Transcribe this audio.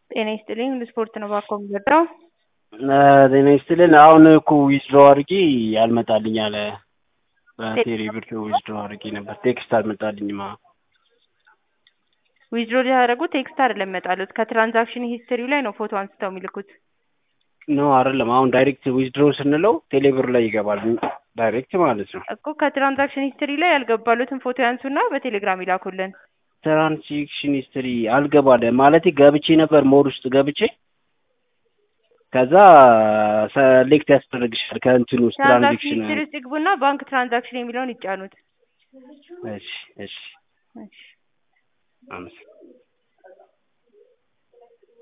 ጤና ይስጥልኝ ስፖርት ነው ባኮ የምወደው። ጤና ይስጥልን። አሁን እኮ ዊዝድሮ አድርጌ አልመጣልኝ አለ። በቴሌ ብር ዊዝድሮ አድርጌ ነበር፣ ቴክስት አልመጣልኝም። አዎ ዊዝድሮ ሊያደርጉ ቴክስት አይደለም ይመጣሉት ከትራንዛክሽን ሂስትሪው ላይ ነው ፎቶ አንስተው የሚልኩት። ኖ አይደለም። አሁን ዳይሬክት ዊዝድሮ ስንለው ቴሌ ብር ላይ ይገባል፣ ዳይሬክት ማለት ነው። እኮ ከትራንዛክሽን ሂስትሪ ላይ ያልገባሉትን ፎቶ ያንሱና በቴሌግራም ይላኩልን። ትራንዛክሽን ሂስትሪ አልገባለ ማለት ገብቼ ነበር ሞድ ውስጥ ገብቼ ከዛ ሰሌክት ያስደርግሻል ከእንትን ውስጥ ትራንዛክሽን ትራንዛክሽን ሂስትሪ ውስጥ ይግቡና ባንክ ትራንዛክሽን የሚለውን ይጫኑት። እሺ እሺ እሺ አመሰግናለሁ